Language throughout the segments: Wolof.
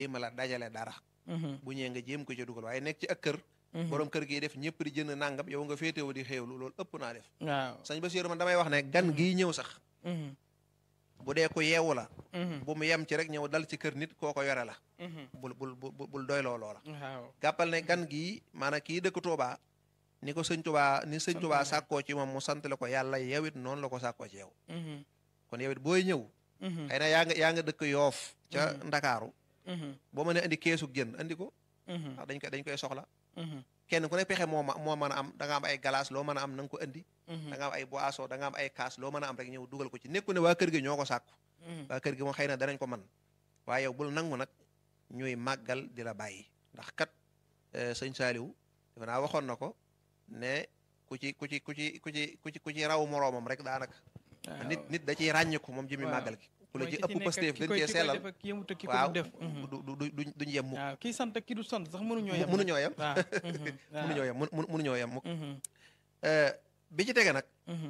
jéem la dajale dara bu ñëwee nga jéem ko ci dugal waaye nekk ci ak kër borom kër gi def ñëpp di jënd nangam yow nga féetewu di xéewlu loolu ëpp naa def waaw sëñ Basiiru man damay wax ne gan gii ñëw sax bu dee ko yeewu la bu mu yem ci rek ñëw dal ci kër nit koo ko yore la bul bul bul bul doyloo loola waaw jàppal ne gan gii maanaam kii dëkk Tuubaa ni ko sëñ Tuubaa ni sëñ Tuubaa sàkkoo ci moom mu sant la ko yàlla yow it noonu la ko sàkkoo ci yow kon yow it booy ñëw xëy na yaa nga yaa nga dëkk yoof ca ndakaaru boo mënee indi keesug jën andi ko ndax dañ koy dañ koy soxla kenn ku ne pexe moo ma moo mën a am da nga am ay galaas loo mën a am na nga ko andi da nga am ay boisson da nga am ay kaas loo mën a am rek ñëw dugal ko ci nekku ne waa kër gi ñoo ko sàkku waa kër gi moom xëy na danañ ko man waaye yow bul nangu nag ñuy màggal di la bàyyi ndax kat sëñ Saaliw defe naa waxoon na ko ne ku ci ku ci ku ci ku ci ku ci ku ci raw moroomam rek daanaka nit nit da ciy ràññiku moom jëmi màggal gi ku la ci ëpp Pastef gën cee sellal waaw du du du duñ yem mukk waaw kii sant ki du sant sax mënuñoo yem mënuñoo yem waaw mënuñoo yem mënuñoo yem mukk bi ci tege nag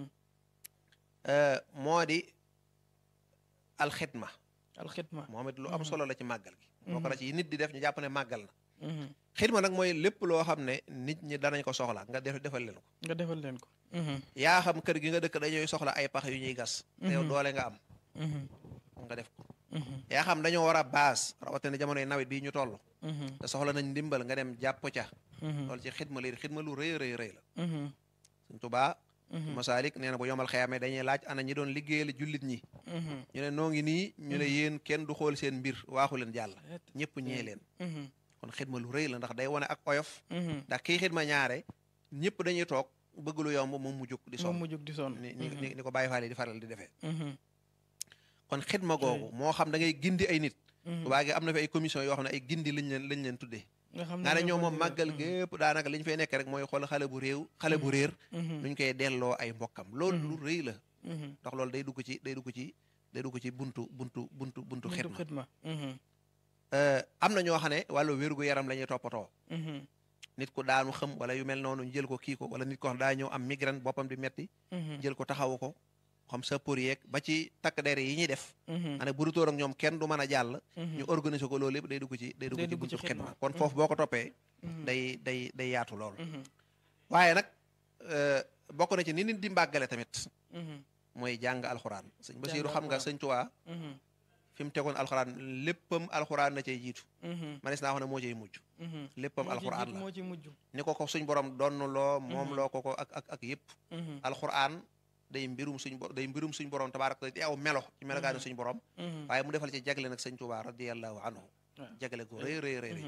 moo di alxidma alxidma moom it lu am solo la ci màggal gi bokk na ci nit di def ñu jàpp ne màggal na xidma nag mooy lépp loo xam ne nit ñi danañ ko soxla nga def defal leen ko nga defal leen ko yaa xam kër gi nga dëkk dañuy soxla ay pax yu ñuy gas te yow doole nga am nga def ko yaa xam dañoo war a baas rawatina jamonoy nawet bii ñu toll te soxla nañ ndimbal nga dem jàpp ca loolu ci xidma lii xidma lu rëy rëy rëy la Sëñ Tuubaa masaalik nee na bu yomal xeyaamee dañuy laaj ana ñi doon liggéeyal jullit ñi ñu ne noo ngi nii ñu ne yéen kenn du xool seen mbir waaxu leen jàll ñëpp ñee leen kon xidma lu rëy la ndax day wane ak oyof ndax kii xidma ñaare ñëpp dañuy toog bëgg lu yomb moom mu jóg di sonn moom mu jóg di sonn ni ni ni ko bàyyi faale di faral di defee kon xidma googu moo xam da ngay gindi ay nit tubaa gi am na fi ay commission yoo xam ne ay gindi lañ leen lañ leen tuddee nga ne ñoo moom màggal gépp daanaka li ñu fay nekk rek mooy xool xale bu réew xale bu réer nuñ koy delloo ay mbokkam loolu lu rëy la ndax loolu day dugg ci day dugg ci day dugg ci buntu buntu buntu buntu xidma am na ñoo xam ne wàllu wérgu yaram la ñuy toppatoo nit ku daanu xam wala yu mel noonu ñu jël ko kii ko wala nit ko xam daa ñëw am migraine boppam di metti jël ko taxawu ko xam sa pour yeeg ba ci takk der yi ñuy def ane bu dutóor ak ñoom kenn du mën a jàll ñu organiser ko loolu yëpp day dugg ci day dugg ci buntu xidma kon foofu boo ko toppee day day day yaatu lool waaye nag bokk na ci ni nit di mbàggale tamit mooy jàng alxuraan sëñ Basiiru xam nga sëñ Tuubaa fi mu tegoon alxuraan léppam alxuraan na cay jiitu manis naa wax ne moo cay mujj léppam alxuraan la moo ci mujj ni ko ko suñ borom donn loo moom loo ko ko ak ak ak yëpp alxuraan day mbirum suñ bo day mbirum suñ borom tabaaraka di aw melo ci melokaani suñ borom waaye mu defal ci jagle nag sëñ Tuubaa radiyallahu anhu jagle ko rëy rëy rëy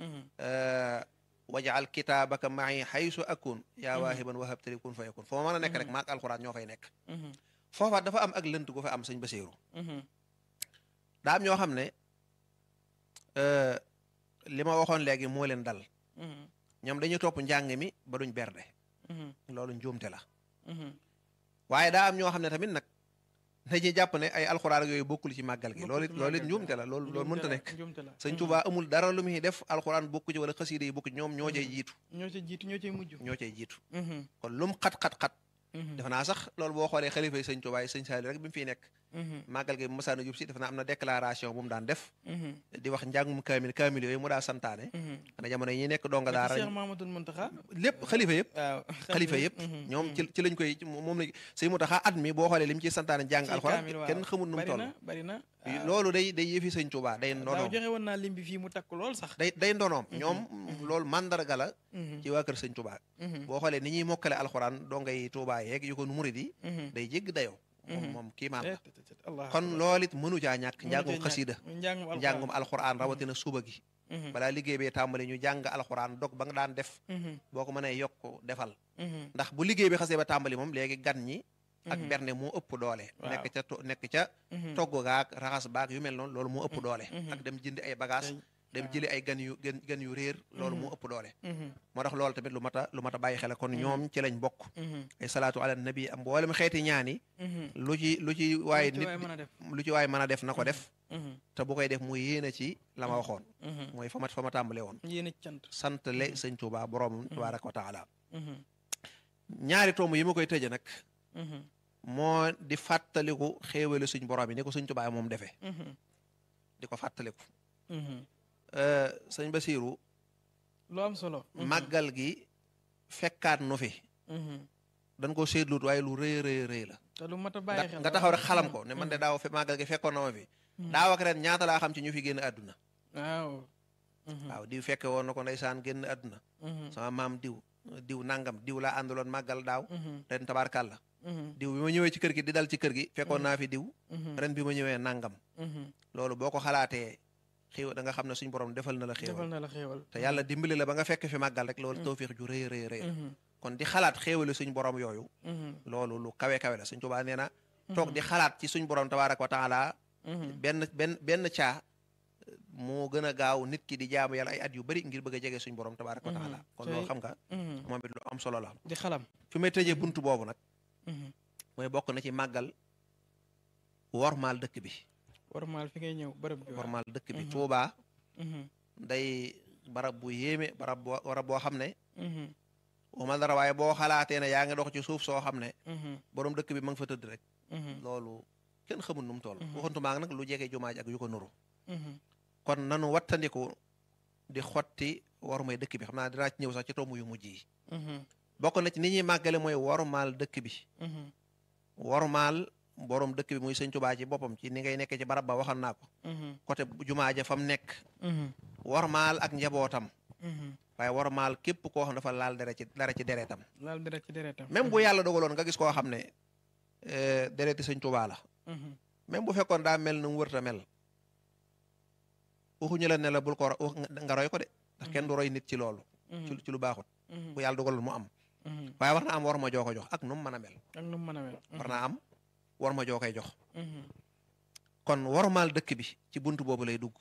wajaal kitaabaka ma'i haysu akun yaa waahiban wahabtali kun fa yakun foo mën a nekk rek maak alxuraan ñoo fay nekk foofa dafa am ak lënt gu fa am sëñ Basiiru daa am ñoo xam ne li ma waxoon léegi moo leen dal ñoom dañuy topp njàng mi ba duñ berde loolu njuumte la waaye daa am ñoo xam ne tamit nag dañuy jàpp ne ay alxuraan ak yooyu bokkul ci màggal gi loolu it loolu it njuumte la loolu loolu mënta nekk sëñ Tuubaa amul dara lu muy def alxuraan bokku ci wala xasiida yi bokku ci ñoom ñoo cay jiitu ñoo cay jiitu ñoo cay mujj ñoo cay jiitu kon lum xat-xat-xat defe naa sax loolu boo xoolee xalifa yi sëñ Tuubaa yi sëñ Saali rek bi mu fiy nekk màggal gi bu masaana jub si defe naa am na déclaration bu mu daan def di wax njàngum kaamil kaamil yooyu mu daa santaane xanaa jamono yi ñuy nekk donga daara Cheikh Mamadou Muntaxa lépp xalifa yëpp waaw xalifa yëpp ñoom ci ci lañ koy moom la sëñ Muntaxa at mi boo xoolee li mu ciy santaane jàng alxuraan kenn xamul nu mu toll bari na loolu day day yëfi sëñ Tuubaa day daaw ndonoom joxe woon naa lim bi fii mu takk lool sax day day ndonoom ñoom loolu mandarga la ci waa kër sëñ Tuubaa boo xoolee ni ñuy mokkale alxuraan dongay Tuubaa yeeg yu ko murid yi day jégg dayoo moom moom kii maan la kon loolu it mënu caa ñàkk njàngum xasiida njàngum alxuraan rawatina suba gi balaa liggéey bee tàmbali ñu jàng alxuraan dog ba nga daan def boo ko mënee yokk defal ndax bu liggéey bi xasee ba tàmbali moom léegi gan ñi ak berne moo ëpp doole nekk ca to nekk ca togg gaak raxas baak yu mel noonu loolu moo ëpp doole ak dem jëndi ay bagage dem jëli ay gan yu gan gan yu réer loolu moo ëpp doole moo tax loolu tamit lu mat a lu mat a bàyyi xel kon ñoom ci lañ bokk ay salaatu ala nabi am mboolem xeeti ñaani lu ci lu ci waaye nit lu ci waaye mën a def na ko def te bu koy def muy yéene ci la ma waxoon mooy fa ma fa ma tàmbale woon yéene cant sant le sëñ Tuubaa boroomam tabaaraka wa taala ñaari tomb yi ma koy tëje nag moo di fàttaliku xéewale suñ borom yi ni ko suñ Tuubaa moom defee di ko fàttaliku sëñ Basiiru lu am solo. màggal gi fekkaat nu fi dañ ko seetluut waaye lu rëy rëy rëy la te lu mat a bàyyi xel nga taxaw rek xalam ko ne man de daaw fe màggal gi fekkoon na ma fi daaw ak ren ñaata laa xam ci ñu fi génn àdduna waaw. waaw diw fekke woon na ko ndeysaan génn àdduna sama maam diw diw nangam diw laa àndaloon màggal daaw ren tabaarkàlla diw bi ma ñëwee ci kër gi di dal ci kër gi fekkoon naa fi diw ren bi ma ñëwee nangam loolu boo ko xalaatee xéew da nga xam ne suñ borom defal na la defal xéewal na la xéewal. te yàlla dimbali la ba nga fekk fi màggal rek loolu tawfiix ju rëy rëy rëy kon di xalaat xéewali suñ borom yooyu loolu lu kawe kawe la suñ Tuubaa nee na toog di xalaat ci suñ borom tabaaraka wa taala benn benn benn caa moo gën a gaaw nit ki di jaamu yàlla ay at yu bari ngir bëgg a jege suñ borom tabaaraka wa taala kon loolu xam nga moom it lu am solo la di xalam. fi may tëjee buntu boobu nag mooy bokk na ci màggal wormaal dëkk bi warmaal fi ngay ñëw bërëb bi. wormaal dëkk bi Tuubaa day barab bu yéeme barab boo barab boo xam ne waxuma dara waaye boo xalaatee ne yaa ngi dox ci suuf soo xam ne borom dëkk bi ma nga fa tëdd rek loolu kenn xamul nu mu toll waxantumaa nag lu jege jumaa ji ak yu ko nuru kon nanu wattandiku di xotti wormay dëkk bi xam naa dinaa ci ñëw sax ci tomb yu mujj yi bokk na ci ni ñuy màggale mooy wormaal dëkk bi wormaal borom dëkk bi muy sëñ Tuubaa ci boppam ci ni ngay nekkee ci barab ba waxal naa ko côté jumaa ja fa mu nekk wormaal ak njabootam waaye wormaal képp koo xam dafa laal dara ci dara ci deretam laal dara ci deretam. même bu yàlla dogaloon nga gis koo xam ne dereti sëñ Tuubaa la même bu fekkoon daa mel nu mu wërta mel waxuñu la ne la bul ko ro- wax nga roy ko de ndax kenn du roy nit ci loolu ci ci lu baaxut bu yàlla dogaloon mu am waaye war na am war ma joo ko jox ak nu mu mën a mel ak nu mu mën a mel. war naa am war ma joo koy jox kon wormaal dëkk bi ci bunt boobu lay dugg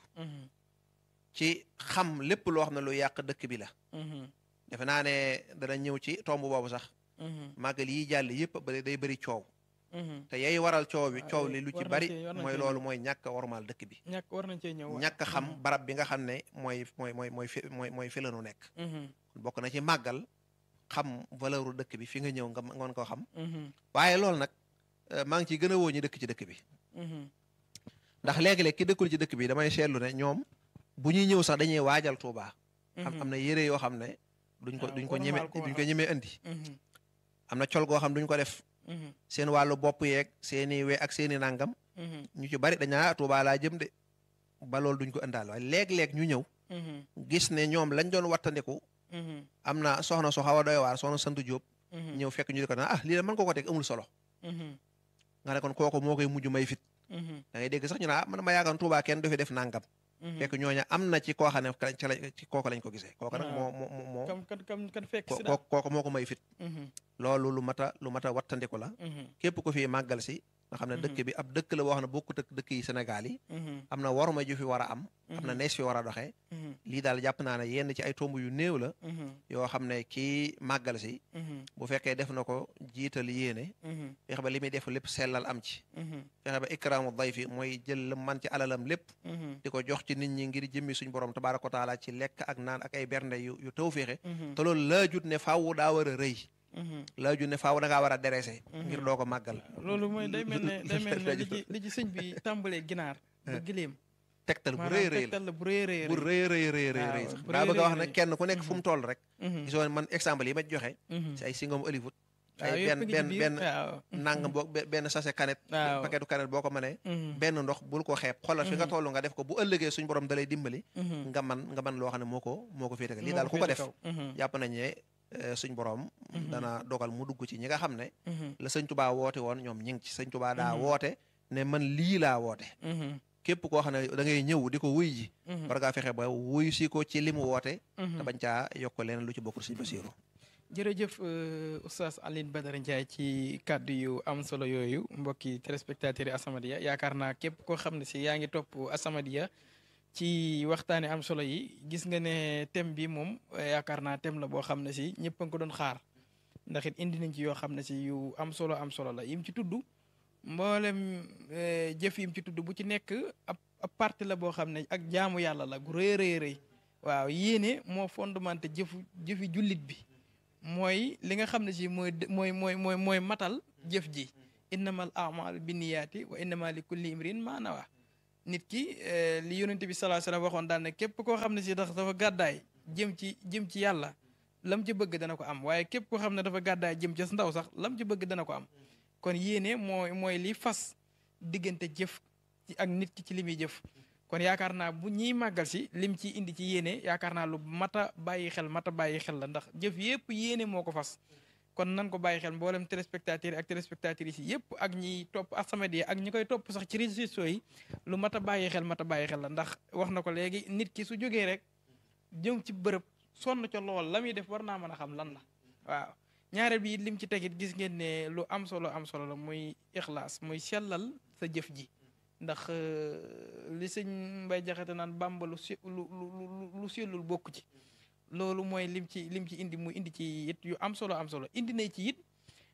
ci xam lépp loo xam ne lu yàq dëkk bi la defe naa ne dana ñëw ci tomb boobu sax màggal yi jàll yëpp ba day bëri coow te yay waral coow bi Ah, coow eh, li lu ci war nañ bari cee- war nañ mooy cee loolu ñëw. mooy ñàkk a wormaal dëkk bi ñàkk war nañ cee ñëw. waaw. ñàkk a xam barab bi nga xam ne mooy mooy mooy mooy fi mooy mooy fi la nu nekk bokk na ci màggal xam valeur u dëkk bi fi nga ñëw nga ngoon koo xam waaye loolu nag eh, maa ngi ciy gën a woo ñi dëkk ci dëkk bi ndax léegi-léeg ki dëkkul ci dëkk bi damay seetlu ne ñoom bu ñuy ñëw sax dañuy waajal Tuubaa am am na yére yoo xam ne duñ ko waaw, duñ ko wormaal ñeme ko, duñ ko waaw. ñemee indi am na col goo xam duñ ko def seen wàllu bopp yeeg seeni we ak seeni nangam ñu ci bari dañaa Tuubaa laa jëm de ba loolu duñ ko indaal waaye léeg-léeg ñu ñëw gis ne ñoom lañ doon wattandiku am na soxna su xaw a doy waar soxna sant Jóob ñëw fekk ñu di ko naan ah lii de mën ko ko teg amul solo nga ne kon kooku moo koy mujj may fit da ngay dégg sax ñu ne ah man ma yaakaar Tuubaa kenn du fi def nangam fekk ñooña am na ci koo xam ne ka- ca la ci kooku lañ ko gisee kooku nag moo moo moo moo kam kan kam kan fekk ko- si daal. ko- kooku moo ko may fit loolu lu mat a lu mat a wattandiku la képp ko fi màggal si nga xam ne dëkk bi ab dëkk la boo xam ne bokkut ak dëkk yi Sénégal yi am na waruma ju fi war a am am na nees fi war a doxee lii daal jàpp naa ne yenn ci ay tomb yu néew la yoo xam ne kii màggal si bu fekkee def na ko jiital yéene fexe ba li muy def lépp sellal am ci fexe ba ikraamu dayfi mooy jël la man ci alalam lépp di ko jox ci nit ñi ngir jëmmi suñ borom tabaaraka wa taala ci lekk ak naan ak ay bernde yu yu tawféexe te loolu laajut ne faaw daa war a rëy laajut ne faaw da ngaa war a derese ngir doo ko màggal loolu mooy day mel ne day mel ne li ci li ci sëñ bi tàmbalee ginaar ba gileem tegtal bu rëy maanaam rëy la tegtal la bu rëy rëy bu rëy rëy rëy rëy rëy waaw, sax bu daa rëy bëgg a wax rëy ne rëy. kenn ku nekk fu mu toll rek Mhm. gisoo man exemple yi ma joxe Mhm. ci ay singom Hollywood waaw ay yëpp benn ngi ci benn biir, benn waaw. nangam boo be- benn sachet canette Waaw. paquetu canette boo ko mënee Mhm. benn ndox bul ko xeeb xoolal fi nga toll nga def ko bu ëllëgee suñ borom dalay dimbali Mhm. nga man nga man loo xam ne moo ko moo ko féete lii Moo daal ku ko féete def kaw. Mhm. jàpp nañ ne eh, suñ borom dana dogal mu dugg ci ñi nga xam ne Mhm. la sëñ tubaa woote woon ñoom ñi ngi ci sëñ tubaa daa Mhm. woote ne man lii laa woote Mhm. képp koo xam ne da ngay ñëw di ko wuy ji Mhm. war ngaa fexe ba wuy si ko ci li mu woote Mhm. te bañ caa yokk leneen lu ci bokkul sëñ Basiiru jërëjëf euh, oustaz Alioune Badara Ndiaye ci kàddu yu am solo yooyu mbokki téléspectateurs yi As-Samadiyya yaakaar naa képp koo xam ne si yaa ngi topp As-Samadiyya ci waxtaane am solo yi gis nga ne thème bi moom eh, yaakaar naa thème la boo xam ne si ñëpp a ngi ko doon xaar ndax it indi nañ ci yoo xam ne si yu am solo am solo la yim ci tudd mboolem eh, jëf yim ci tudd bu ci nekk ab ab partie la boo xam ne ak jaamu yàlla la gu rëy rëy rëy waaw yéene moo fondamenté jëfu jëfi jullit bi mooy li nga xam ne si mooy dë- mooy mooy mooy mooy matal jëf ji innamal a'malu binniyaati wa innama li kulli imrin ma nawa nit ki li yonent bi sallallahu alayhi wasallam waxoon daal ne képp koo xam ne si dax dafa gàddaay jëm ci jëm ci yàlla lam ci bëgg dana ko am waaye képp koo xam ne dafa gàddaay jëm ca ndaw sax lam ci bëgg dana ko am kon yéene mooy mooy li fas diggante jëf ci ak nit ki ci li muy jëf kon yaakaar naa bu ñiy màggal si lim ci indi ci yéene yaakaar naa lu mata bàyyi xel mata bàyyi xel la ndax jëf yépp yéene moo ko fas kon nan ko bàyyi xel mboolem téléspectateurs yi ak téléspectatrices yi yépp ak ñiy topp As-Samadiyya ak ñi koy topp sax ci réseaux sociaux yi lu mat a bàyyi xel mat a bàyyi xel la ndax wax na ko léegi nit ki su jógee rek jëm ci bërëb sonn ca lool la muy def war naa mën a xam lan la waaw ñaareel bi lim ci tegit gis ngeen ne lu am solo am solo la muy ixlaas muy sellal sa jëf ji ndax li sëñ Mbay Jaxate naan Bàmba lu si lu lu lu sellul bokk ci loolu mooy lim ci lim ci indi mu indi ci it yu am solo am solo indi na ci it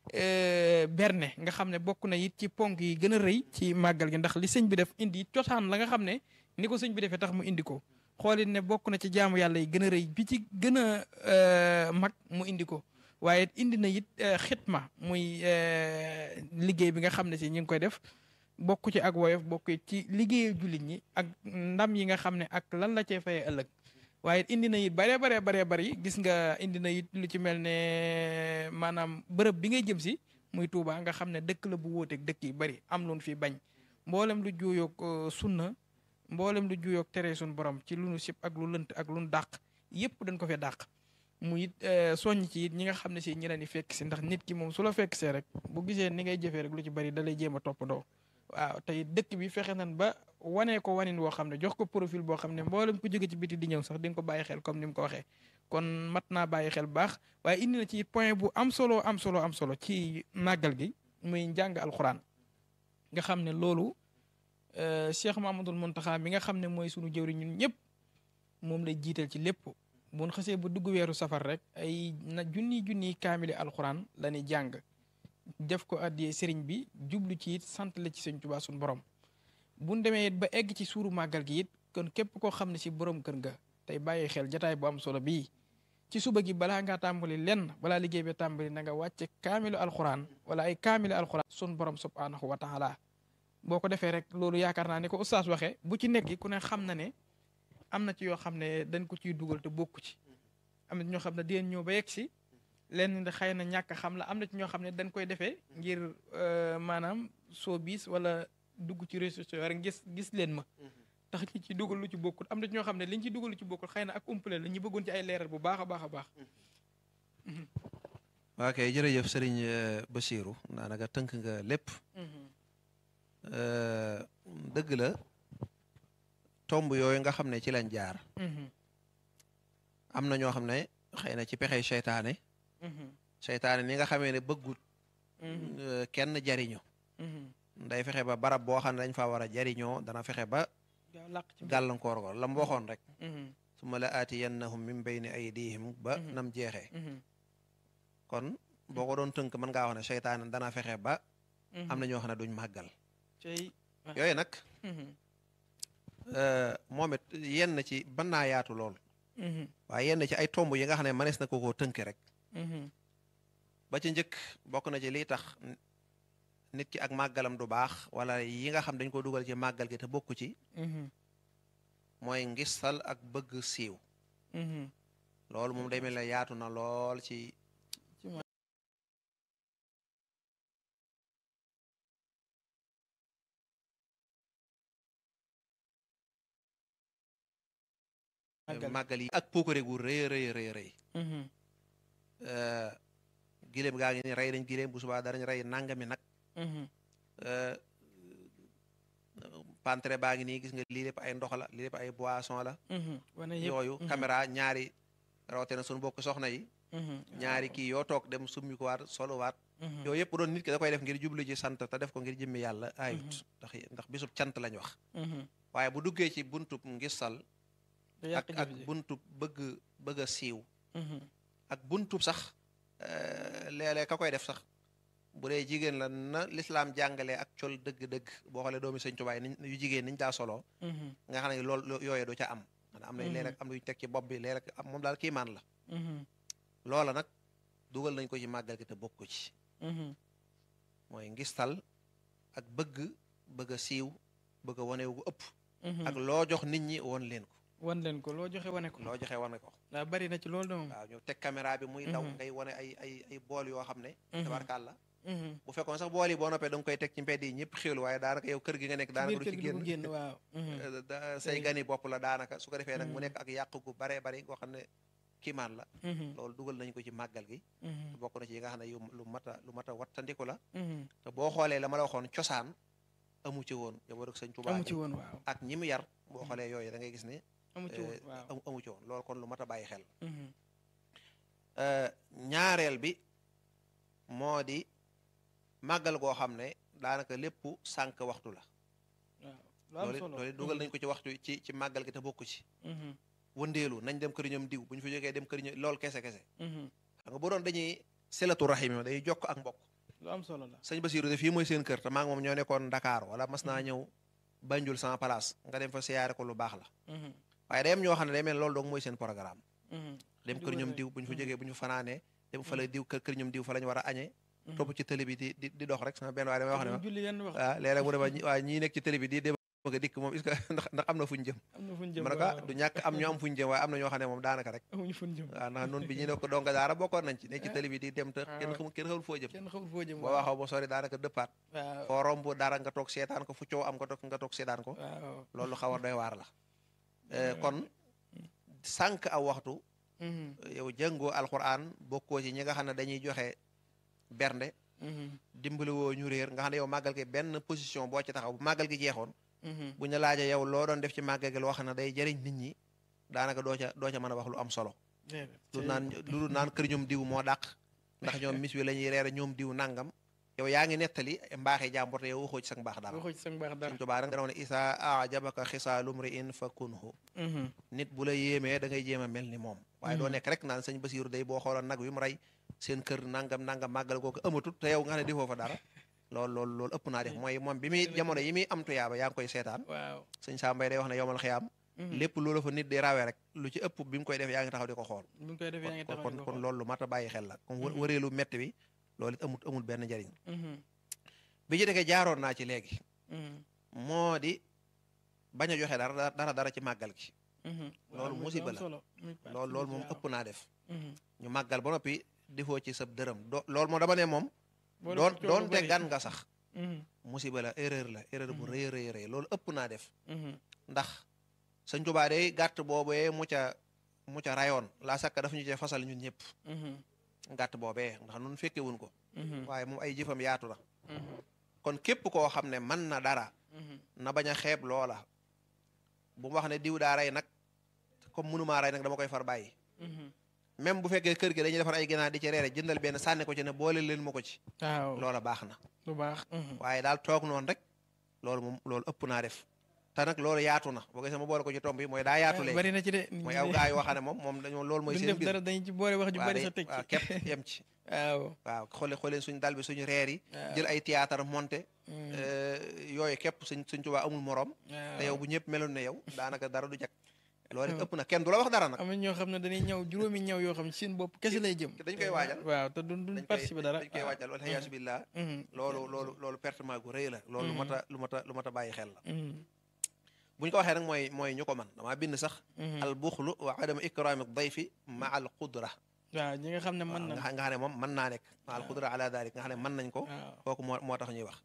berne nga xam ne bokk na it ci ponk yi gën a rëy ci màggal gi ndax li sëñ bi def indi cosaan la nga xam ne ni ko sëñ bi defee tax mu indi ko xoolit ne bokk na ci jaamu yàlla yi gën a rëy bi ci gën a mag mu indi ko waaye indi na it xitma muy liggéey bi nga xam ne si ñu ngi koy def bokk ci ak woyof bokk ci liggéeyu jullit ñi ak ndam yi nga xam ne ak lan la cee fayee ëllëg waaye indi na it bare bare bare bari gis nga indi na it lu ci mel ne maanaam bërëb bi ngay jëm si muy Touba nga xam ne dëkk la bu wóoteeg dëkk yi bari am loon fi bañ mboolem lu juuyoog sunna mboolem lu juuyoog tere suñ borom ci lu nu sib ak lu lënt ak lu nu dàq yépp dañ ko fee dàq mu it soññ ci it ñi nga xam ne si ñi leen di fekk si ndax nit ki moom su la fekk see rek bu gisee ni ngay jëfee rek lu ci bari da lay jéem a toppandoo waaw tey dëkk bi fexe nan ba wanee ko wanin woo xam ne jox ko profil boo xam ne mboolem ku jóge ci biti di ñëw sax di nga ko bàyyi xel comme ni mu ko waxee kon mat naa bàyyi xel baax waaye indi na ci point bu am solo am solo am solo ci màggal gi muy njàng alxuraan nga xam ne loolu Cheikh Mamadul Muntaxa mi nga xam ne mooy sunu jëwri ñun ñëpp moom lay jiital ci lépp bu ñu xasee ba dugg weeru safar rek ay na junni junni kaamili alxuraan la ñuy jàng def ko addiyee sëriñ bi jublu ci it sant la ci sëñ Tuubaa suñu borom bu ñu demee it ba egg ci suuru màggal gi it kon képp koo xam ne si borom kër nga tey bàyyi xel jataay bu am solo bii ci suba gi balaa ngaa tàmbali lenn balaa liggéey bi tàmbali na nga wàcce kaamilu alxuraan wala ay kaamilu alxuraan sun borom subhaanahu wa taala boo ko defee rek loolu yaakaar naa ne ko oustaz waxee bu ci nekk ku ne xam na ne am na ci yoo xam ne dañ ko ciy dugal te bokku ci am na ci ñoo xam ne dinañ ñëw ba yegg si lenn da xëy na ñàkk xam la am na ci ñoo xam ne dañ koy defee ngir maanaam soo biis wala dugg ci réseaux sociaux rek gis gis leen ma tax ñi ci dugal lu ci bokkul am na ci ñoo xam ne liñ ci dugal lu ci bokkul xëy na ak umpale la ñu bëggoon ci ay leeral bu baax a baax a baax waa kay jërëjëf sëriñ Bachirou daanaka tënk nga lépp dëgg la tomb yooyu nga xam ne ci lañ jaar am na ñoo xam ne xëy na ci pexey seytaane seytaane ni nga xamee ne bëggut kenn jariñu day fexe ba barab boo xam ne dañ fa war a jariñoo dana fexe ba gàllankoor ko la mu waxoon rek su ma la aatiyannahum min bayni aydihim ba nam jeexee kon boo ko doon tënk mën ngaa wax ne seytaane dana fexe ba am na ñoo xam ne duñ màggal yooyu nag moom it yenn ci ban naa yaatu lool waaye yenn ci ay tomb yi nga xam ne mënees na ko koo tënk rek ba ci njëkk bokk na ci liy tax nit ki ak màggalam du baax wala yi nga xam dañ ko dugal ci màggal gi te bokku ci mooy ngistal ak bëgg siiw loolu moom day mel ne yaatu na lool ci màggal yi ak puukare gu rëy rëy rëy rëy giléem gaa ngi ni rey nañ giléem bu subaa darañ rey nangami nag pantre baa ngi nii gis nga lii lépp ay ndox la lii lépp ay boisson la yooyu caméra ñaari rawatina suñu bokk soxna yi ñaari kii yoo toog dem summi ko waat solo waat yooyu yëpp doon nit ki da koy def ngir jublu ci sant te def ko ngir jëmmi yàlla ayut ndax ndax bisub cant lañ wax waaye bu duggee ci buntub ngisal ak ak buntub bëgg bëgg a siiw ak buntub sax léeg-léeg ka koy def sax bu dee jigéen la na lislaam jàngalee ak col dëgg-dëgg boo xoolee doomi sëñ tubaay niñ yu jigéen niñ daa solo nga xam ne loolu yooyu du ca am man am nañ léeg-léeg am luñ teg ci bopp bi léeg-léeg am moom daal kiimaan la loola nag dugal nañ ko ci màggal gi te bokk ko ci mooy ngistal ak bëgg bëgg a siiw bëgg a wane wu ëpp ak loo jox nit ñi woon leen ko wan leen ko loo joxe wane ko loo joxe wane ko waaw bari na ci loolu de moom waaw ñu teg caméra bi muy daw ngay wane ay ay ay bool yoo xam ne tabarkàlla bu fekkoon sax bool yi boo noppee da nga koy teg ci mbedd yi ñëpp xéwlu waaye daanaka yow kër gi nga nekk daanaka du ci génn génn waaw say gani bopp la daanaka su ko defee nag mu nekk ak yàq gu baree bari goo xam ne kiimaan la loolu dugal nañ ko ci màggal gi bokk na ci yi nga xam ne yu lu mat a lu mat a wattandiku la te boo xoolee la ma la waxoon cosaan amu ci woon yow rek sëñ Tuubaa amu ci woon waaw ak ñi mu yar boo xoolee yooyu da ngay gis ne amu ci woon waaw amu ci woon loolu kon lu mat a bàyyi xel ñaareel bi moo di màggal goo xam ne daanaka lépp sànq waxtu la waaw loolu loolu dugal nañ ko ci waxtu ci ci màggal gi te bokku ci wëndeelu nañ dem kër ñoom diw bu ñu fa jógee dem kër ñoom loolu kese kese xam nga bu doon dañuy selatu rahim yi day jokk ak mbokk lu am solo la sëñ Basiru de fii mooy seen kër te maa ngi moom ñoo nekkoon Dakar wala mas naa ñëw Banjul sama place nga dem fa siyaare ko lu baax la waaye day am ñoo xam ne day mel loolu dong mooy seen programme dem kër ñoom diw bu ñu fa jógee bu ñu fanaanee dem fa la diw kër kër ñoom diw fa lañ war a añee topp ci télé bi di di di dox rek sama benn waaye damay wax ne ma waaw léeg-léeg mu ne ma waa ñii nekk ci télé bi di dem bëgg a dikk moom est-ce que ndax ndax am na fuñ jëm am na fuñ jëm man ka du ñàkk am ñu am fuñ jëm waaye am na ñoo xam ne moom daanaka rek amuñu fuñ jëm waaw ndax noonu bi ñu ne ko donga daara bokkoon nañ ci nekk ci télé bi di dem te kenn xamul kenn xamul foo jëm kenn xamul foo jëm boo waxaw ba sori daanaka dëppaat waaw foo romb dara nga toog seetaan ko fu coow am nga toog nga toog seetaan ko waaw loolu xaw a doy waar la kon sànq aw waxtu yow jëngoo alquran bokkoo ci ñi nga xam ne dañuy joxe bernde dimbali woo ñu réer nga xam ne yow màggal gi benn position boo ci taxaw bu màggal gi jeexoon bu ñu laajee yow loo doon def ci màggal gi loo xam ne day jëriñ nit ñi daanaka doo ca doo ca mën a wax lu am solo lu naan lu naan kër ñoom diw moo dàq ndax ñoom mis wi la ñuy reere ñoom diw nangam yow yaa ngi nettali mbaaxee jàmbur te yow waxoo ci sa mbaax dara waxoo ci sa mbaax dara Sëñ Tuubaa dana ne isa ajabaka xisaalum ri in fa kunhu nit bu la yéemee da ngay jéem a mel ni moom waaye doo nekk rek naan sëñ Basiiru day boo xooloon nag wi mu rey seen kër nangam nangam màggal googu amatut te yow nga xam ne defoo fa dara loolu loolu loolu ëpp naa def mooy moom bi muy jamono yi muy am tuyaaba yaa ngi koy seetaan waaw sëñ Sambay day wax ne yowmal xiyaam lépp loolu fa nit di rawee rek lu ci ëpp bi mu koy def yaa ngi taxaw di ko xool bi mu koy def yaa ngi taxaw kon kon loolu lu mat a bàyyi xel la kon wëreelu metti bi loolu it amul amul benn njariñ bi ci dëkkee jaaroon naa ci léegi moo di bañ a joxe dara dara dara ci màggal gi loolu musiba la loolu loolu moom ëpp naa def ñu màggal ba noppi defoo ci sab dërëm do loolu moo dama ne moom doon doon te gan nga sax musiba la erreur la erreur bu rëy rëy rëy loolu ëpp naa def ndax sëñ Tuubaa day gàtt boobee mu ca mu ca rayoon laa sakka dafa ñu cee fasal ñun ñëpp gàtt boobee ndax nun fekke wuñ ko waaye moom ay jëfam yaatu na kon képp koo xam ne mën na dara na bañ a xeeb loola bu mu wax ne diw daa rey nag comme mënumaa rey nag dama koy far bàyyi même bu fekkee kër gi dañuy defar ay ginaar di ci reere jëndal benn sànni ko ci ne boole leen ma ko ci waaw loola baax na lu baax waaye daal toog noonu rek loolu moom loolu ëpp naa def te nag loolu yaatu na boo gisee ma boole ko ci tomb yi mooy daa yaatu léegi bari na ci de mooy aw gaa yoo xam ne moom moom dañoo loolu mooy seen def dara dañu ci boole wax ju bari sa teg waaw képp yem ci waaw waaw xoole xooleen suñ dal bi suñu reer yi jël ay théâtre monté yooyu képp suñ suñ Tuubaa amul morom te yow bu ñëpp meloon ne yow daanaka dara du jag loolu ëpp na kenn du la wax dara nag am na ñoo xam ne dañuy ñëw juróomi ñëw yoo xam ne seen bopp kese lay jëm dañ koy waajal waaw te duñ duñ participer dara dañ koy waajal wala xayaasu billah loolu loolu loolu pertement gu rëy la loolu lu mat a lu mat a lu mat a bàyyi xel la bu ñu ko waxee nag mooy mooy ñu ko man damaa bind sax al buxlu wa adama ikrami dayfi ma al qudra waaw ñi nga xam ne mën na nga xam ne moom mën naa nekk ma al qudra ala dalik nga xam ne mën nañ ko kooku moo moo tax ñuy wax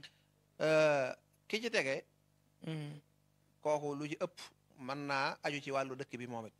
ki ci tegee kooku lu ci ëpp mën naa aju ci wàllu dëkk bi moom it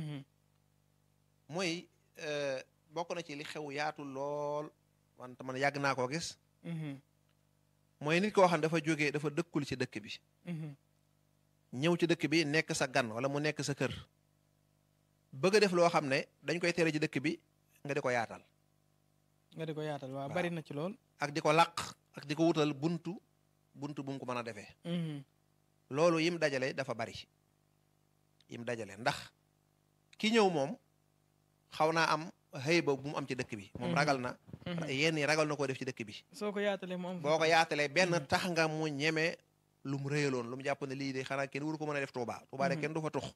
mooy bokk na ci li xew yaatu lool wante man yàgg naa koo gis mooy nit koo xam ne dafa jógee dafa dëkkul ci dëkk bi ñëw ci dëkk bi nekk sa gan wala mu nekk sa kër bëgg a def loo xam ne dañ koy tere ci dëkk bi nga di ko yaatal nga di ko yaatal waaw bari na ci lool ak di ko làq ak di ko wutal buntu buntu bu mu ko mën a defee loolu yim dajale dafa bari yim dajale ndax ki ñëw moom xaw naa am xëy ba bu mu am ci dëkk bi moom ragal na yenn yi ragal na koo def ci dëkk bi soo ko yaatalee mu am boo ko yaatalee benn tax nga mu ñeme lu mu rëyaloon lu mu jàpp ne lii de xanaa kenn waru ko mën a def Tuuba Tuuba de kenn du fa tux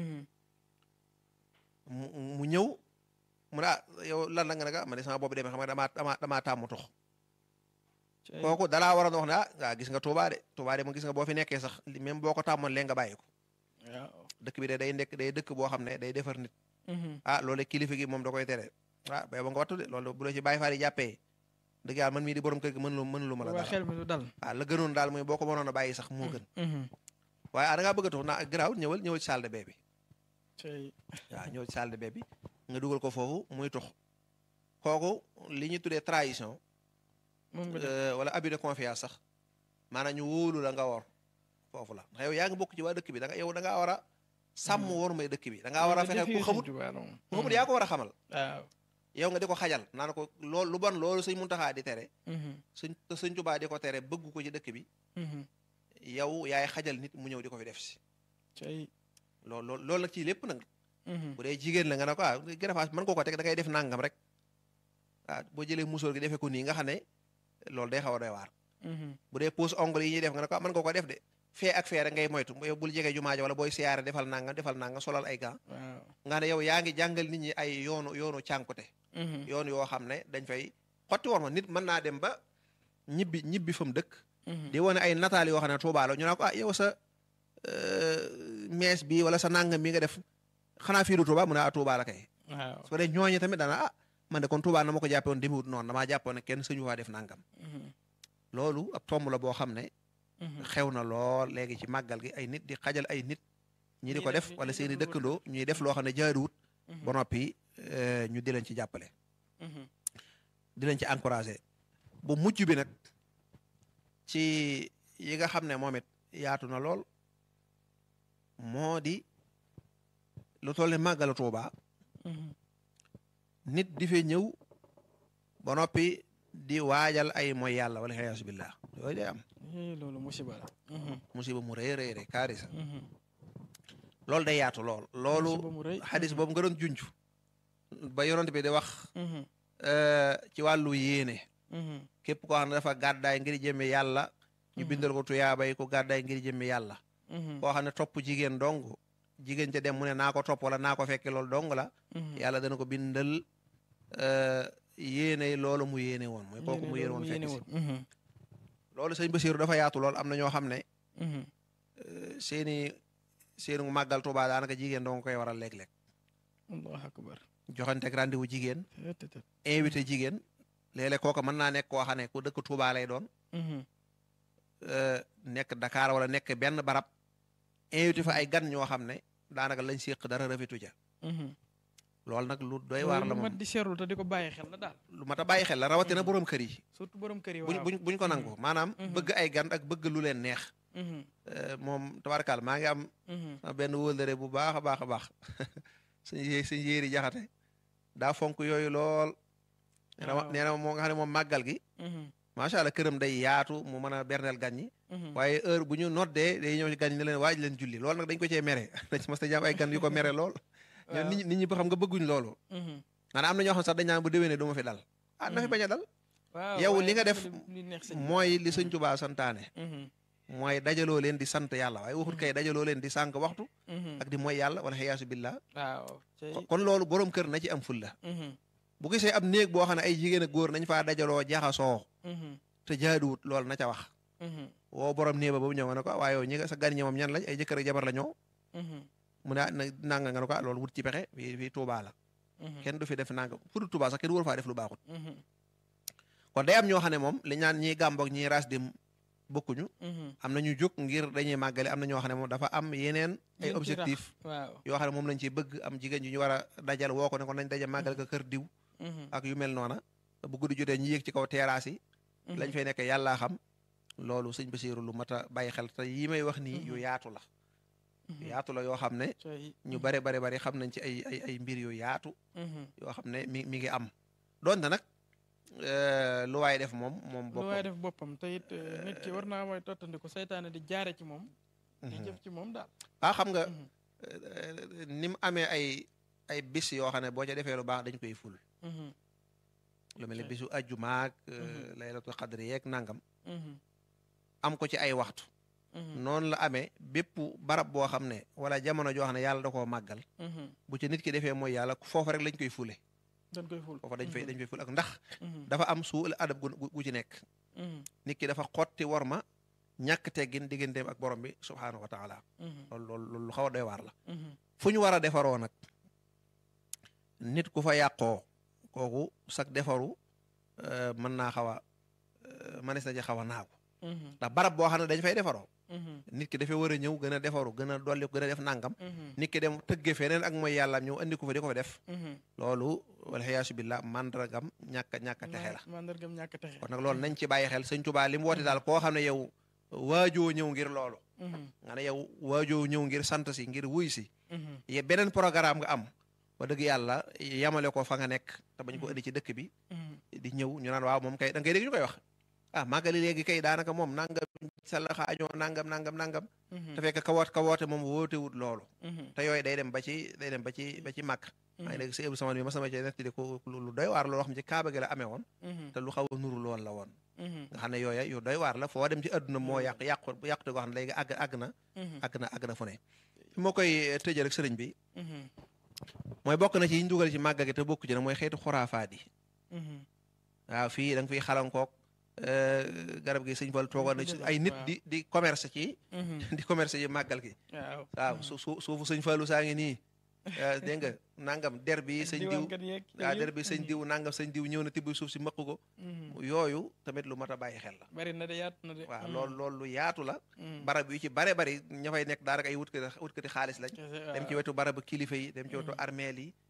mu mu ñëw mu ne ah yow lan la nga ne ma ne sama boobu demee xam nga damaa damaa damaa tàmm tux kooku dalaa waroon wax ne ah waa gis nga Touba de Touba de mu gis nga boo fi nekkee sax même boo ko tàmmoon lee nga bàyyi ko dëkk bi de day nekk day dëkk boo xam ne day defar nit ah loolu kilifa gi moom da koy tere ah bay ba nga wattu de loolu bu la ci bàyyi faal yi jàppee dëgg yàlla man mii di borom kër gi mën lu mën lu ma la dara xel mi du dal waaw la gënoon daal mooy boo ko mënoon a bàyyi sax moo gën waaye ah da ngaa bëgg a tux naa garaaw ñëwal ñëwal ci salle de bain bi waaw ñëwal ci salle de bain bi nga dugal ko foofu muy tux kooku li ñuy tuddee trahison wala abus de confiance sax maanaam ñu wóolu la nga wor foofu la ndax yow yaa ngi bokk ci waa dëkk bi da nga yow da ngaa war a sàmm war may dëkk bi da ngaa war a fexe ku xamut ku xamut yaa ko war a xamal waaw yow nga di ko xajal naan ko loolu lu bon loolu sëñ Muntaxa di tere sëñ te sëñ Tuubaa di ko tere bëgg ko ci dëkk bi yow yaay xajal nit mu ñëw di ko fi def si loolu loolu loolu nag ci lépp nag bu dee jigéen la nga ne ko ah greffage mën koo ko teg da ngay def nangam rek waaw boo jëlee musóor gi defee ko nii nga xam ne loolu day xaw a doy waar bu dee pose ongle yi ñuy def nga ne ko mën nga ko def de fee ak fee rek ngay moytu yow bul jege jumaa ja wala booy siyaare defal nangam defal nangam solal ay gants nga ne yow yaa ngi jàngal nit ñi ay yoonu yoonu cànkute yoon yoo xam ne dañ fay xotti war ma nit mën naa dem ba ñibbi ñibbi fa mu dëkk di wane ay nataal yoo xam ne Tuubaa la ñu naa ko ah yow sa mees bi wala sa nangam bi nga def xanaa fii du Tuubaa mu ne ah Tuubaa la kay waaw su ko dee ñooñu tamit dana ah man de kon Tuubaa na ma ko jàppe woon demewut noonu damaa jàppoon ne kenn suñu faa def nangam loolu ab tomb la boo xam ne xew na lool léegi ci màggal gi ay nit di xajal ay nit ñi di ko def wala seeni dëkkandoo ñuy def loo xam ne jaaduwut ba noppi ñu di leen ci jàppale di leen ci encouragé bu mujj bi nag ci yi nga xam ne moom it yaatu na lool moo di lu toll ne màggalu Tuuba nit di fee ñëw ba noppi di waajal ay mooy yàlla wala xiyaasu billah yooyu day am loolu musiba la musiba mu rëy rëy rëy kaarisa loolu day yaatu lool loolu xadis boobu nga doon junj ba yonent bi di wax ci wàllu yéene képp koo xam ne dafa gàddaay ngir jëmme yàlla ñu bindal ko tuyaabay ko gàddaay ngir jëmme yàlla koo xam ne topp jigéen dong jigéen ca dem mu ne naa ko topp wala naa ko fekke loolu dong la yàlla dana ko bindal yéene loolu mu yéene woon mooy kooku mu yéene woon fekk si loolu sëñ Basiiru dafa yaatu lool am na ñoo xam ne seeni seeni màggal Tuubaa daanaka jigéen dong koy waral léeg-léeg allahu akbar joxanteeg rendez-vous jigéen invité jigéen léeg-léeg kooku mën naa nekk koo xam ne ku dëkk Tuubaa lay doon nekk Dakar wala nekk benn barab invité fa ay gan ñoo xam ne daanaka lañ séq dara rafetu ja loolu nag lu doy waar la lu mat moom di seetlu te di ko bàyyi xel la daal lu mat a bàyyi xel la rawatina borom kër yi surtout borom kër yi buñ waaw buñ buñ ko nangu maanaam bëgg ay gan ak bëgg lu leen neex moom tabarkaal maa ngi am benn wóllëre bu baax a baax a baax suñ yé suñ yéeri jaxate daa fonk yooyu lool nee na ma waaw. nee na moo nga xam ne moom màggal gi macha allah këram day yaatu mu mën a berneel gan ñi waaye heure bu ñu noddee day ñëw ci gan ñi ne leen waaj leen julli loolu nag dañ ko cee mere dañ mas ta jaam ay gan yu ko mere lool ñoom nit ñi nit ñi ba xam nga bëgguñ loolu maanaam am na ñoo xam sax dañ naan bu déwénee du ma fi dal ah na fi bañ a dal waaw yow waaye li nga dafa def di- li neex sëñ bi. mooy li sëñ Tuubaa santaane Mhm, mooy dajaloo leen di sant yàlla waaye waxut kay dajaloo leen di sànq waxtu mhm. ak di mooy yàlla wala xiyaasu billah waaw cey kon loolu borom kër na ci am fulla Mhm, bu gisee ab néeg boo xam ne ay jigéen ak góor nañ faa dajaloo jaxasoo mhm, te jaaduwut loolu na ca wax mhm, woo borom néeg ba ba mu ñëw nga ne ko waaye yow ñi nga sa gan ñi moom ñan lañ ay jëkkër ak jabar la ñoo mhm, mu ne ah na nanga nga ne ko ah loolu wut ci pexe fii fii Tuubaa la mhm, kenn du fi def nanga fu dul Tuubaa sax kenn waru faa def lu baaxut mhm, kon day am ñoo xam ne moom li ñaan ñiy gàmboog ñiy ras dem bokkuñu mhm. am na ñu jóg ngir dañuy màggale am na ñoo xam ne moom dafa am yeneen ay Yuñ ci rax. objectif waaw yoo xam ne moom lañ ciy bëgg am jigéen ju ñu war a dajal woo ko ne ko nañ daje màggal ko kër diw Mhm, ak yu mel noona bu guddi jotee ñu yéeg ci kaw terrasse yi mhm. lañ fay nekk yàllaa xam loolu sëñ Basiiru lu mat a bàyyi xel te yi may wax nii yu Mhm. yaatu la Mhm, yu yaatu la yoo xam ne cey ñu bare bare bari xam nañ ci ay ay ay mbir yu yaatu Mhm. yoo xam ne mi mi ngi am donte nag euh, lu waay def moom moom lu waaye boppam def boppam te it eh, nit ki war naa mooy tottandiku seytaane di jaare ci moom di Mhm. jëf ci moom daal ah xam nga Mhm, euh, ni mu amee ay ay bis yoo xam ne boo ca defee lu baax dañ koy ful mhm, lu mel ni Ok. bisu ajjumaak Mhm. laylatul xadri yeeg nangam mhm, am ko ci ay waxtu mhm, noonu la amee bépp barab boo xam ne wala jamono joo xam ne yàlla da koo màggal mhm. bu ci nit ki defee mooy yàlla foofa rek lañ koy fule dañ koy ful foofa dañ fay Mhm, dañ fay ful ak ndax mhm, dafa am suul adab gu gu- gu ci nekk nit ki dafa xotti war ma ñàkk teggin digganteem ak borom bi subhaanahu wa taala loolu loolu loolu lu xaw a doy waar la fu ñu war a defaroo nag nit ku fa yàqoo kooku sag defaru mën naa xaw a mënees na ci xaw a naagu ndax barab boo xam ne dañ fay defaroo nit ki dafay war a ñëw gën a defaru gën a dolli gën a def nangam nit ki dem tëgge feneen ak mooy yàlla ñëw andi ko fa di ko fa def loolu walxiyaasu billah mandargam ñàkk ñàkk a texe la mandargam ñàkk a texe kon nag loolu nañ ci bàyyi xel sëñ Tuubaa li mu woote daal koo xam ne yow waajoo ñëw ngir loolu nga ne yow waajoo ñëw ngir sant si ngir wuy si ye beneen programme nga am ba dëgg yàlla yamale ko fa nga nekk te bañ ko indi ci dëkk bi di ñëw ñu naan waaw moom kay da ngay dégg ñu koy wax ah màggali léegi kay daanaka moom nangam sala xaañoo nangam nangam nangam te fekk ka woot ka woote moom wootewut loolu te yooyu day dem ba ci day dem ba ci ba ci màkk maa ngi dégg si ëbu sama bi ma sama ci nettali ko lu doy waar loolu xam ci kaaba gi la amee woon te lu xaw a nuru lool la woon nga xam ne yooya yu doy waar la foo dem ci àdduna moo yàq yàqu yàqute goo xam ne léegi àgg àgg na àgg na àgg na fu ne fi moo koy tëjee rek sëriñ bi mooy bokk na ci yi ñu dugal ci màggal gi te bokk ci nag mooy xeetu xuraafaat yi waaw fii da nga fiy xalankook garab gi sëñ Fall toogoon na ci ay nit di di commerce ci di commerce ci màggal gi waaw su su suufu sëñ Fallu saa ngi nii dégg nga nangam der bi sëñ diw waaw der bi sëñ diw nangam sëñ diw ñëw na tibb suuf si mëq ko yooyu tamit lu mat a bàyyi xel la bari na de yaatu na de waaw loolu loolu lu yaatu la barab yu ci bare bari ña fay nekk daanaka ay wutkati wutkati xaalis lañ dem ci wetu barabu kilifa yi dem ci wetu armeel yi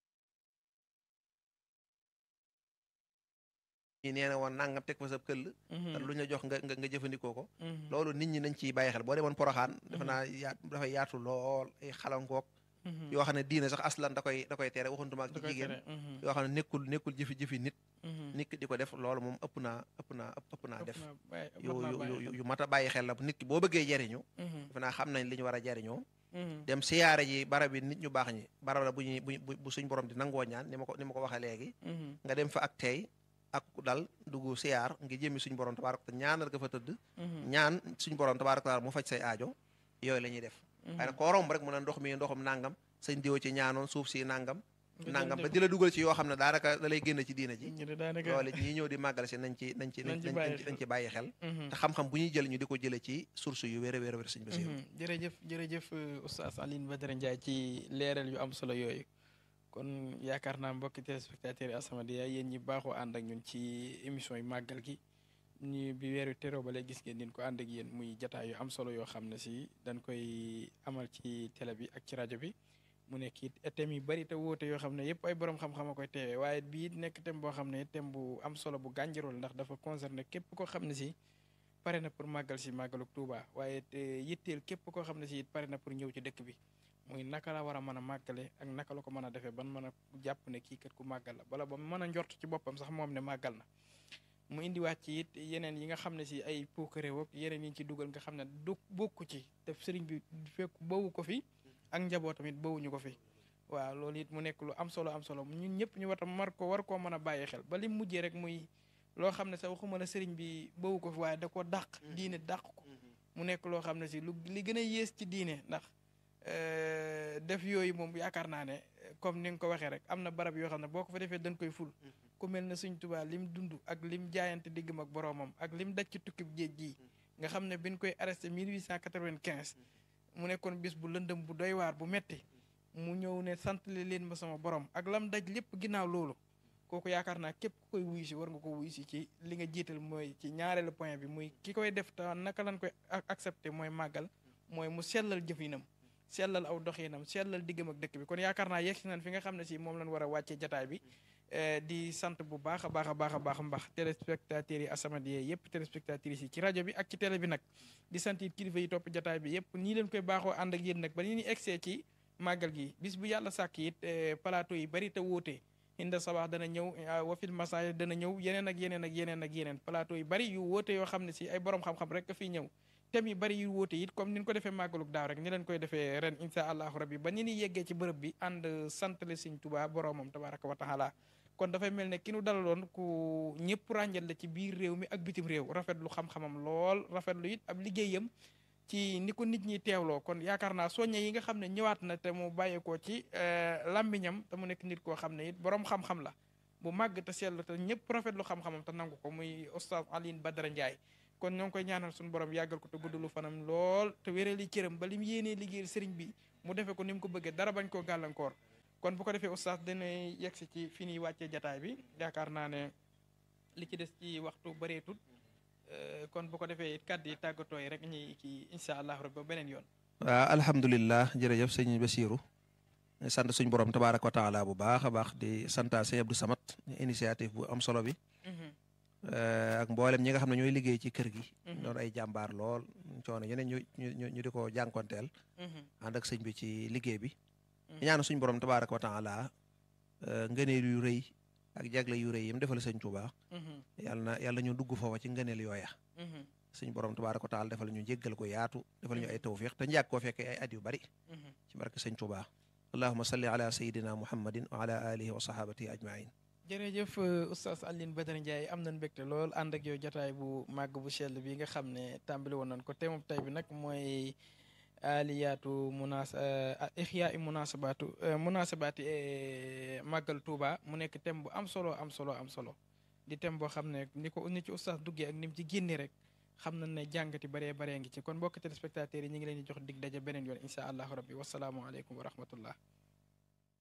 ñi nee na woon nangam teg fa sa këll te lu ñu jox nga nga nga jëfandikoo ko loolu nit ñi nañ ciy bàyyi xel boo demoon poroxaan defe naa yaat dafay yaatu lool ay xalankook yoo xam ne diine sax aslan da koy da koy tere waxuntuma ak ci jigéen yoo xam ne nekkul nekkul jëfi jëfi nit nit ki di ko def loolu moom ëpp naa ëpp naa ëpp naa def yu yu yu mat a bàyyi xel la nit ki boo bëggee jariñu defe naa xam nañ li ñu war a jariñoo dem siyaare ji barab yi nit ñu baax ñi barab la bu ñuy bu bu suñ borom di nangoo ñaan ni ma ko ni ma ko waxee léegi nga dem fa ak tey ak dal dugg siyaar ngi jëmmi suñ borom tabaaraka te ñaanal nga fa tëdd ñaan suñ borom tabaaraka taala mu faj say aajo yooyu la ñuy def waaye nag koo romb rek mu ne ndox mi ndoxum nangam sañ diwo ci ñaanoon suuf si nangam nangam ba di la dugal ci yoo xam ne daanaka da lay génn ci diina ji loolu ñi ñëw di màggal si nañ ci nañ ci nañ ci bàyyi xel te xam-xam bu ñuy jël ñu di ko jële ci source yu wér a wér a wér sëñ Basiru jërëjëf jërëjëf oustaz Alioune Badara Ndiaye ci leeral yu am solo yooyu kon yaakaar naa mbokki téléspectateurs yi As-Samadiyya yéen ñi baaxoo ànd ak ñun ci émission yi màggal gi ñu bi weeru teroo ba léegi gis ngeen din ko ànd ak yéen muy jataay yu am solo yoo xam ne si dañ koy amal ci télé bi ak ci rajo bi mu nekk it thème yu bari te wóote yoo xam ne yëpp ay borom xam-xam a koy teewee waaye bii nekk thème boo xam ne thème bu am solo bu gànjarool ndax dafa concerné képp koo xam ne si pare na pour màggal si màggalu Tuuba waaye yitteel képp koo xam ne si it pare na pour ñëw ci dëkk bi muy naka la war a mën a màggale ak naka la ko mën a defee ban mën a jàpp ne kii kat ku màggal la bala ba mën a njort ci boppam sax moom ne màggal na mu indiwaat ci it yeneen yi nga xam ne si ay puukare woog yeneen yi ñu ci dugal nga xam ne du bokku ci te sëriñ bi fekk bawu ko fi ak njabootam it bawuñu ko fi waaw loolu it mu nekk lu am solo am solo ñun ñëpp ñu war a mar ko war koo mën a bàyyi xel ba li mujjee rek muy loo xam ne sax waxuma la sëriñ bi bawu ko fi waaye da ko dàq diine dàq ko mu nekk loo xam ne si lu li gën a yées ci diine ndax def yooyu moom yaakaar naa ne comme ni nga ko waxee rek am na barab yoo xam ne boo ko fa defee dañ koy ful ku mel ne Sëñ Tuubaa lim dund ak lim jaayante diggam ak boroomam ak lim daj ci tukkib géej gii nga xam ne biñ koy arrêté 1895 mu nekkoon bis bu lëndëm bu doy waar bu metti mu ñëw ne sant leen ma sama borom ak lam daj lépp ginnaaw loolu kooku yaakaar naa képp ku koy wuyu si war nga ko wuyu si ci li nga jiital mooy ci ñaareelu point bi muy ki koy def te naka lañ koy accepté mooy màggal mooy mu sellal jëfinam sellal aw doxinam sellal diggam ak dëkk bi kon yaakaar naa yegg si nañ fi nga xam ne si moom lañ war a wàccee jataay bi di sant bu baax a baax a baax a baax mbax téléspectateurs yi As-Samadiyya yëpp téléspectatrices yi ci rajo bi ak ci télé bi nag di sant it kilifa yi topp jataay bi yëpp nii leen koy baaxoo ànd ak yéen nag ba ni ñu egsee ci màggal gi bis bu yàlla sàkk it plateau yi bari te wóote inda sabax dana ñëw wafil masaay dana ñëw yeneen ak yeneen ak yeneen ak yeneen plateau yi bari yu wóote yoo xam ne si ay borom xam-xam rek ka fii ñëw thèmes yi bari yu wóote it comme ni ñu ko defee màggaluk daaw rek ni leen koy defee ren insha allahu rabbi ba ni ni yeggee ci bërëb bi ànd santale Sëñ Tuubaa boroomam tabaraka wa taala kon dafay mel ne ki nu dalaloon ku ñëpp ràññal la ci biir réew mi ak bitim réew rafetlu xam-xamam lool rafetlu it ab liggéeyam ci ni ko nit ñi teewloo kon yaakaar naa soññe yi nga xam ne ñëwaat na te mu bàyyeekoo ci làmmiñam te mu nekk nit koo xam ne it boroom xam-xam la bu màgg te sell te ñëpp rafetlu xam-xamam te nangu ko muy oustaz Alioune Badara Ndiaye kon ñoo ngi koy ñaanal suñu borom yàggal ko te guddalu fanam lool te wérali cëram ba li mu yéenee liggéeyal sëriñ bi mu defee ko ni mu ko bëggee dara bañ koo gàllankoor kon bu ko defee oustaz dina yegsi ci fi ñuy wàccee jataay bi yaakaar naa ne li ci des ci waxtu bëreetut kon bu ko defee kàddu yi tàggatoo yi rek ñuy kii incha allah rabbi ba beneen yoon. waaw alhamdulilah jërëjëf sëñ Basiru sant suñ borom tabaaraka wa taala bu baax a baax di santa sëñ Abdou Samad initiative bu am solo bi. ak mboolem ñi nga xam ne ñooy liggéey ci kër gi. doon ay jàmbaar lool coono yeneen ñu ñu ñu di ko jànkonteel. ànd ak sëñ bi ci liggéey bi. ñaan suñ borom tabaaraka wa taala ngëneel yu rëy ak jagle yu rëy yi mu defal sëñ Tuubaa. yàlla na yàlla ñu dugg foofa ci ngëneel yooya. suñ borom tabaaraka wa taala defal ñu jéggal ko yaatu defal ñu ay tawfiq te njàkk koo fekkee ay at yu bari. ci barke sëñ Tuubaa. allahumma salli ala sayyidina muhammadin wa ala alihi wa sahabatihi ajmain jërëjëf oustaz Alioune Badara Ndiaye am nañ mbégte lool ànd ak yow jotaay bu màgg bu sell bi nga xam ne tàmbali woon nañ ko te moom tey bi nag mooy aliyaatu munas ixyaa i munasabaatu munasabaati màggal Touba mu nekk thème bu am solo am solo am solo di thème boo xam ne ni ko ni ci oustaz duggee ak ni mu ci génne rek xam nañ ne jàngati baree baree ngi ci kon mbokk téléspectateurs yi ñu ngi leen di jox dig daje beneen yoon incha allahu rabbi wasalaamualeykum wa rahmatullah